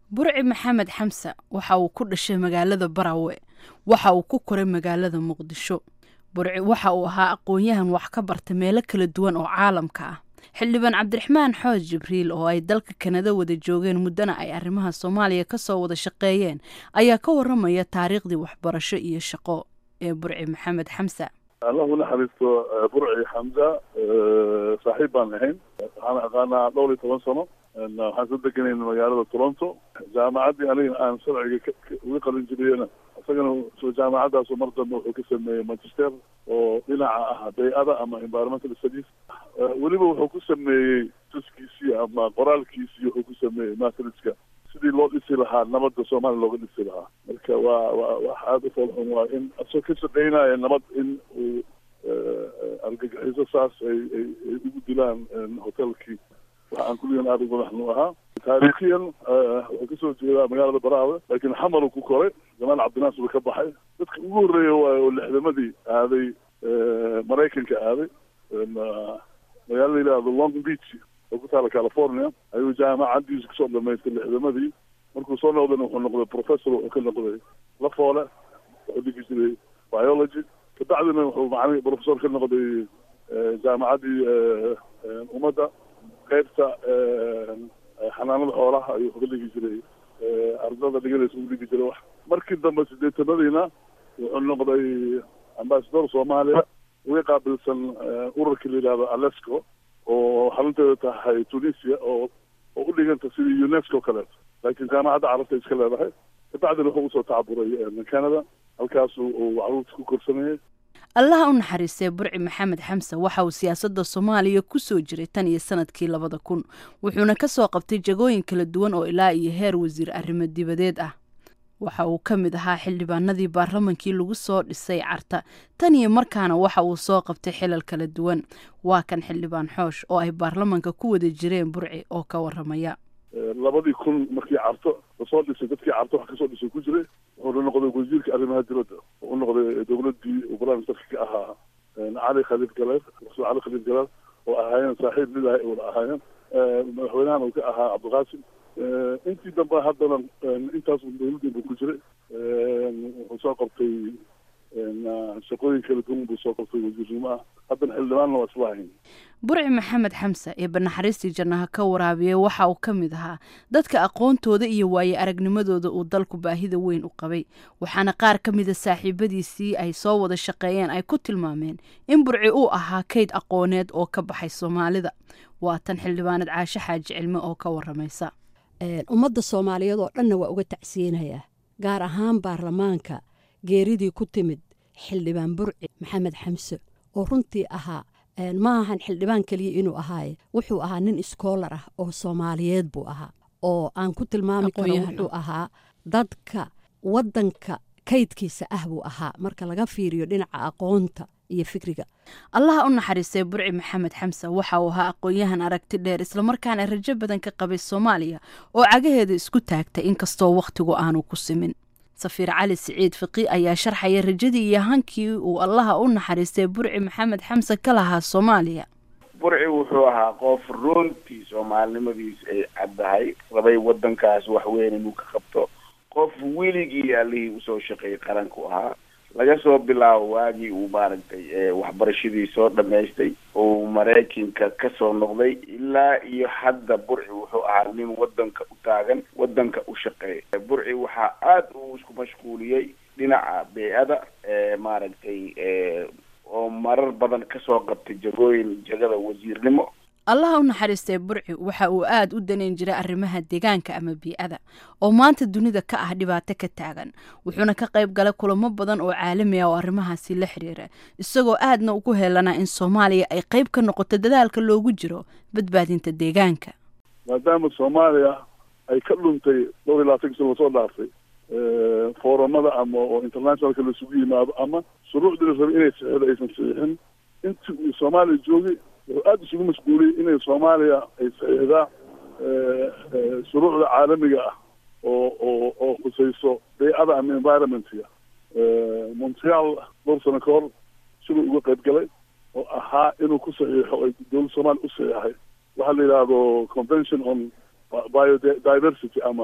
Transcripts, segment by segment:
burci maxamed xamse waxa uu ku dhashay magaalada barawe waxa uu ku koray magaalada muqdisho burci waxa uu ahaa aqoon-yahan wax ka barta meelo kala duwan oo caalamka ah xildhibaan cabdiraxmaan xooj jibriil oo ay dalka kanada wada joogeen muddana ay arrimaha soomaaliya kasoo wada shaqeeyeen ayaa ka waramaya taariikhdii waxbarasho iyo shaqo ee burci maxamed xamse allah u naxariisto burci xamza saaxiib baan ahayn waxaan aqaanaa dhowr iyo toban sano waxaan soo deganayn magaalada toronto jaamacaddii aniga aan sharciga uga qalin jibiyena isagana soo jaamacadaasu mar dambe wuxuu ka sameeyey magister oo dhinaca ah bay-ada ama environmental studies weliba wuxuu ku sameeyey tuskiisii ama qoraalkiisii wuxuu ku sameeyey matriska sidii loo dhisi lahaa nabadda soomaaliya looga dhisi lahaa marka waa waa wax aada u foolxun waa in asoo ka shaqeynaya nabad in uu argagixiso saas ay ay ay ugu dilaan hotelkii waxa aan kulligan aada ugu madaxnu ahaa taariikhiyan wuxuu kasoo jeedaa magaalada baraawe laakiin xamar uu ku koray jamaal cabdinaas uu ka baxay dadka ugu horreeya waayo oo lixdamadii aaday maraykanka aaday magaalo la yidhaahdo long beach oo ku taala california ayuu jaamacaddiisa kasoo dhamaystay lixdamadii markuu soo noqdayna wuxuu noqday professor wuxuu ka noqday lafoole wuxuu dhigi jiray biology kabacdina wuxuu macalin professor ka noqday jaamacaddii ummadda qaybta xanaanada xoolaha ayuu ka dhigi jiray ardada dhiganaysa u dhigi jiray wax markii dambe sideetanadiina wuxuu noqday ambasador soomaaliya uga qaabilsan ururka la yidhahdo alesco oo xarunteeda tahay tunisia oo oo u dhiganta sidii unesco kaleeto laakiin jaamacadda carabta iska leedahay kabacdina wuxuu usoo tacaburay canada halkaasu uu caruurta ku korsanayay allaha u naxariistay burci maxamed xamse waxa uu siyaasadda soomaaliya ku soo jiray tan iyo sanadkii labada kun wuxuuna ka soo qabtay jagooyin kala duwan oo ilaa iyo heer wasiir arrimo dibadeed ah waxa uu ka mid ahaa xildhibaanadii baarlamankii lagu soo dhisay carta tan iyo markaana waxa uu soo qabtay xilal kala duwan waa kan xildhibaan xoosh oo ay baarlamanka ku wada jireen burci oo ka waramaya labadii kun markii carto lasoo dhisay dadkii carto wax kasoo dhisay ku jiray wuxuuna noqday wasiirka arrimaha dibadda u noqday dowladdii uu prime ministerka ka ahaa cali khaliif galeer rasuul cali khaliif galeer oo ahaayeen saaxiib mid ahay wada ahaayeen madaxweynahan uu ka ahaa cabdiqaasim intii dambe haddana intaas dowladdii buu ku jiray wuxuu soo qabtay shaqooyin kala duwan buu soo qabtay wasiirnimo ah haddana xildhibaanna waa isla ahayn burci maxamed xamse ee banaxariistii jannaha ka waraabiyey waxa uu ka mid ahaa dadka aqoontooda iyo waaye aragnimadooda uu dalku baahida weyn u qabay waxaana qaar ka mida saaxiibadiisii ay soo wada shaqeeyeen ay ku tilmaameen in burci uu ahaa kayd aqooneed oo ka baxay soomaalida waa tan xildhibaanad caashe xaaji cilme oo ka waramaysa ummadda soomaaliyeed oo dhanna waa uga tacsiyinayaa gaar ahaan baarlamaanka geeridii ku timid xildhibaan burci maxamed xamse oo runtii ahaa ma ahan xildhibaan keliya inuu ahaaye wuxuu ahaa nin iskoolar ah oo soomaaliyeed buu ahaa oo aan ku tilmaami karo wuxuu ahaa dadka waddanka kaydkiisa ah buu ahaa marka laga fiiriyo dhinaca aqoonta iyo fikriga allaha u naxariistay burci maxamed xamse waxa uu ahaa aqoon-yahan aragti dheer islamarkaana rajo badan ka qabay soomaaliya oo cagaheeda isku taagtay inkastoo wakhtigu aanu ku simin safiir cali siciid fiqi ayaa sharxaya rajadii iyo hankii uu allaha u naxariistay burci maxamed xamse ka lahaa soomaaliya burci wuxuu ahaa qof runtii soomaalinimadiis ay caddahay rabay waddankaas wax weyn inuu ka qabto qof weligii allihii usoo shaqeeyay qaranku ahaa laga soo bilaabo waagii uu maaragtay waxbarashadii soo dhamaystay uu maraykanka kasoo noqday ilaa iyo hadda burci wuxuu ahaa nin waddanka u taagan waddanka u shaqeeya burci waxaa aada uu isku mashquuliyey dhinaca bey-ada maaragtay oo marar badan kasoo qabtay jagooyin jagada wasiirnimo allaha u naxariistay burci waxa uu aada u daneyn jiray arrimaha deegaanka ama bii-ada oo maanta dunida ka ah dhibaato ka taagan wuxuuna ka qayb galay kulamo badan oo caalami ah oo arrimahaasi la xiriira isagoo aadna ugu heelanaa in soomaaliya ay qayb ka noqoto dadaalka loogu jiro badbaadinta deegaanka maadaama soomaaliya ay ka dhuntay dhowr iyo labaatan sano lasoo dhaaftay foorumada ama oo internationalka laisugu yimaado ama shuruucdii la rabay inay saxeedo aysan saxiixin intii uu soomaaliya joogay wuxuu aada isugu mashquuliyey inay soomaaliya ay saxiixdaa shuruucda caalamiga ah oo oo oo khusayso bay-ada ama environmentga montreal dhowr sano ka hor siduu uga qayb galay oo ahaa inuu ku saxiixo ay dowladda soomaaliya u saxiixay waxaa la yidhaahdo convention on biodiversity ama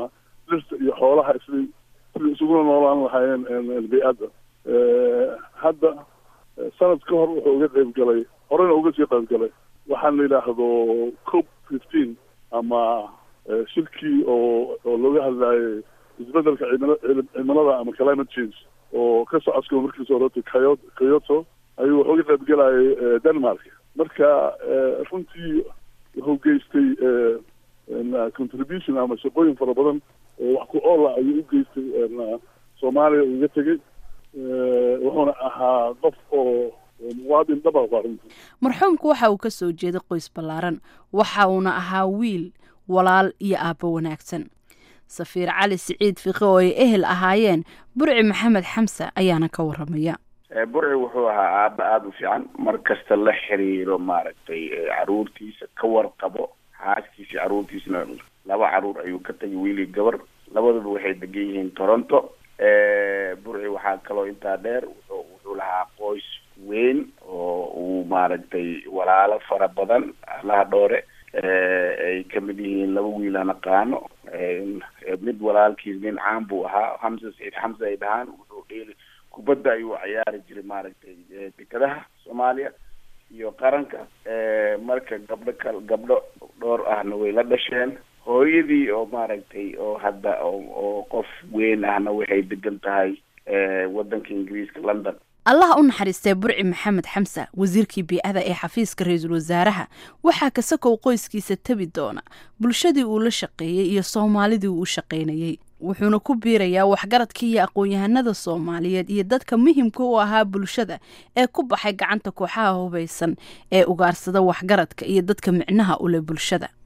dhirta iyo xoolaha isli sidai isuguna noolaan lahaayeen bay-adda hadda sanad ka hor wuxuu uga qayb galay horena uga sii qayb galay waxaan la yidhaahdo cop fifteen ama shirkii oo oo looga hadlaayay isbedelka cimilada ama climate change oo ka socodka markiisa horeta kyo kyoto ayuu wax uga qayb galayay denmark marka runtii wuxuu geystay contribution ama shaqooyin fara badan oo wax ku oola ayuu u geystay soomaaliya uga tegey wuxuuna ahaa qof oo muwaadin dhaba runtii marxuumku waxa uu ka soo jeeday qoys ballaaran waxa uuna ahaa wiil walaal iyo aabbo wanaagsan safiir cali siciid fiqe oo ay ehel ahaayeen burci maxamed xamse ayaana ka waramaya burci wuxuu ahaa aaba aada u fiican mar kasta la xiriiro maaragtay caruurtiisa ka warqabo xaaskiisa caruurtiisna laba caruur ayuu ka tagay wiilii gabar labaduba waxay degan yihiin toronto burci waxaa kaloo intaa dheer wuxuu wuxuu lahaa qoys weyn oo uu maaragtay walaalo fara badan allaha dhoore ay kamid yihiin laba wiil aan aqaano mid walaalkiis nin caan buu ahaa hamse saciid xamse ay dhahaan wuxuu dheeli kubadda ayuu ciyaari jiray maaragtay dekadaha soomaaliya iyo qaranka marka gabdho kal gabdho dhowr ahna way la dhasheen hooyadii oo maaragtay oo hadda oo qof weyn ahna waxay degan tahay waddanka ingiriiska london allaha u naxariistay burci maxamed xamse wasiirkii bii-ada ee xafiiska ra-iisul wasaaraha waxaa kasakow qoyskiisa tebi doona bulshadii uu la shaqeeyey iyo soomaalidii uu u shaqaynayey wuxuuna ku biirayaa waxgaradka iyo aqoon-yahanada soomaaliyeed iyo dadka muhimka u ahaa bulshada ee ku baxay gacanta kooxaha hubaysan ee ugaarsada waxgaradka iyo dadka micnaha u leh bulshada